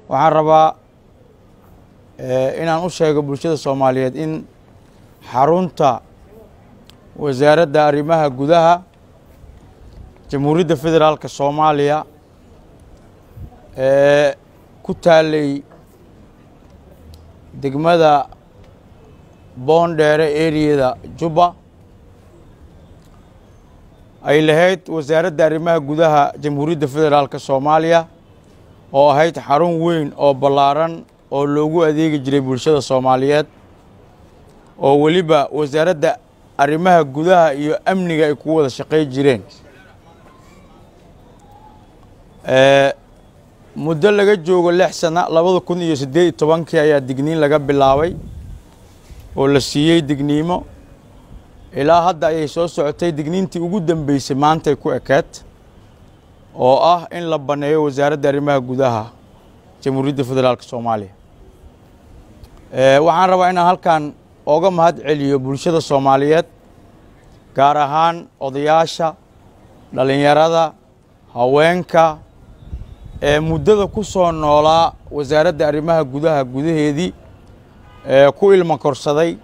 waxaan rabaa inaan u sheego bulshada soomaaliyeed in xarunta wasaaradda arrimaha gudaha jamhuuriyadda federaalka soomaaliya ee ku taalay degmada boondheere eriyada jubba ay lahayd wasaaradda arrimaha gudaha jamhuuriyadda federaalka soomaaliya oo ahayd xarun weyn oo ballaaran oo loogu adeegi jiray bulshada soomaaliyeed oo weliba wasaaradda arrimaha gudaha iyo amniga ay ku wada shaqay jireen muddo laga joogo lix sana labada kun iyo siddeed iyo tobankii ayaa digniin laga bilaabay oo la siiyey digniimo ilaa hadda ayay soo socotay digniintii ugu dambeysay maantay ku ekeed oo ah in la banneeyo wasaaradda arrimaha gudaha jamhuuriyadda federaalka soomaaliya waxaan rabaa inaan halkan ooga mahad celiyo bulshada soomaaliyeed gaar ahaan odayaasha dhallinyarada haweenka ee muddada ku soo noolaa wasaaradda arrimaha gudaha gudaheedii ee ku ilma korsaday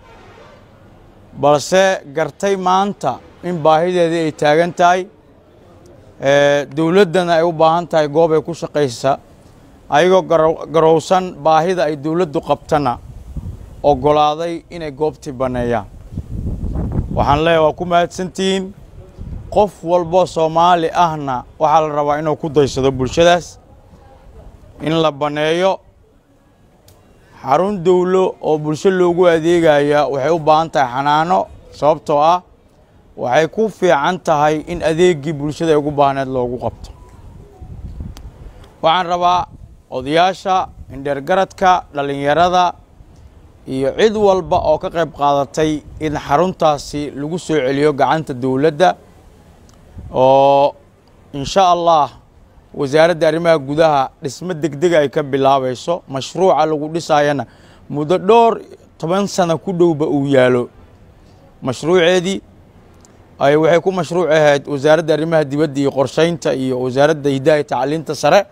balse gartay maanta in baahideedii ay taagan tahay dowladdana ay u baahan tahay goob ay ku shaqaysa ayagoo garowsan baahida ay dowladdu qabtana oggolaaday inay goobtii banneeyaan waxaan leeyahay waa ku mahadsantihiin qof walboo soomaali ahna waxaa la rabaa inuu ku daysado bulshadaas in la banneeyo xarun dowlo oo bulsho loogu adeegaya waxay u baahan tahay xanaano sababtoo ah waxay ku fiican tahay in adeeggii bulshada ay ugu baahneed loogu qabto waxaan rabaa odayaasha indheergaradka dhallinyarada iyo cid walba oo ka qayb qaadatay in xaruntaasi lagu soo celiyo gacanta dowladda oo insha allah wasaaradda arrimaha gudaha dhismo degdega ay ka bilaabayso mashruuca lagu dhisaayana muddo dhowr toban sano ku dhowba uu yaalo mashruuceedii ay waxay ku mashruuc ahayd wasaaradda arrimaha dibadda iyo qorsheynta iyo wasaaradda hidaha iyo tacliinta sare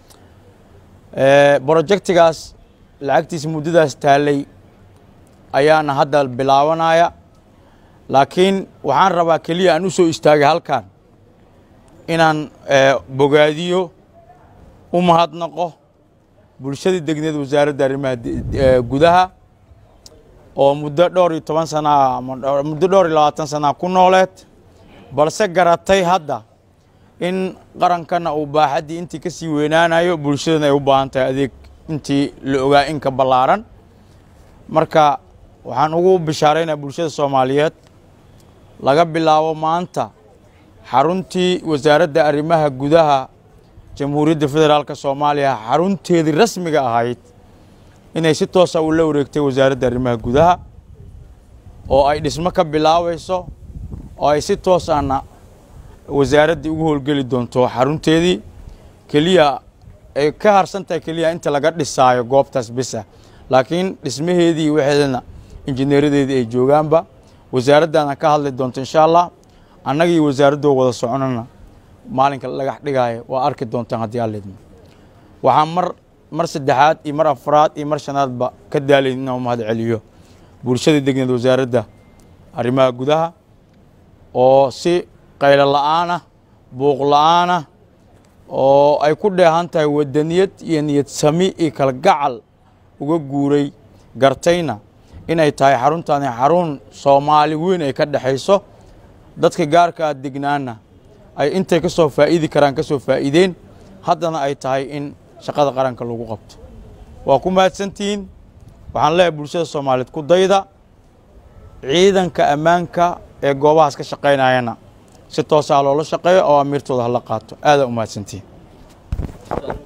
brojectigaas lacagtiisa muddadaas taalay ayaana hadda bilaabanaya laakiin waxaan rabaa keliya aan u soo istaagay halkan inaan bogaadiyo u mahadnaqo bulshadii degneed wasaaradda arrimaha gudaha oo muddo dhowr iyo toban sanaa muddo dhowr iyo labaatan sanaa ku nooleed balse garatay hadda in qarankana uu baaxaddii intii ka sii weynaanayo bulshadana ay u baahan tahay adeeg intii la ogaa in ka ballaaran marka waxaan ugu bishaaraynaa bulshada soomaaliyeed laga bilaabo maanta xaruntii wasaaradda arrimaha gudaha jamhuuriyadda federaalka soomaaliya xarunteedii rasmiga ahayd inay si toosa ula wareegtay wasaaradda arrimaha gudaha oo ay dhismo ka bilaabayso oo ay si toosana wasaaraddii ugu howlgeli doonto xarunteedii keliya ay ka harsan tahay keliya inta laga dhisaayo goobtaas bisa laakiin dhismaheedii waxeedana injineeradeedii ay joogaanba wasaaraddaana ka hadli doonto insha allah annagii wasaaraddoo wada soconana maalinka dhagax dhigaayo waa arki doontaan haddii allidmo waxaan mar mar saddexaad iyo mar afraad iyo mar shanaadba ka daalayn inaan u mahad celiyo bulshadii degneed wasaaradda arrimaha gudaha oo si qaylo la'aanah buuq la'aanah oo ay ku dheehan tahay wadaniyad iyo niyad sami iyo kalgacal uga guuray gartayna inay tahay xaruntaani xarun soomaali weyn ay ka dhexayso dadka gaarkaa degnaana ay intay ka soo faa'iidi karaan ka soo faa'iideen haddana ay tahay in shaqada qaranka lagu qabto waa ku mahadsantihiin waxaan leeyahay bulshada soomaaliyeed ku dayda ciidanka ammaanka ee goobahaas ka shaqaynayana si toosaa loola shaqeeyo oo amiirtooda hala qaato aadaa u mahadsantihiin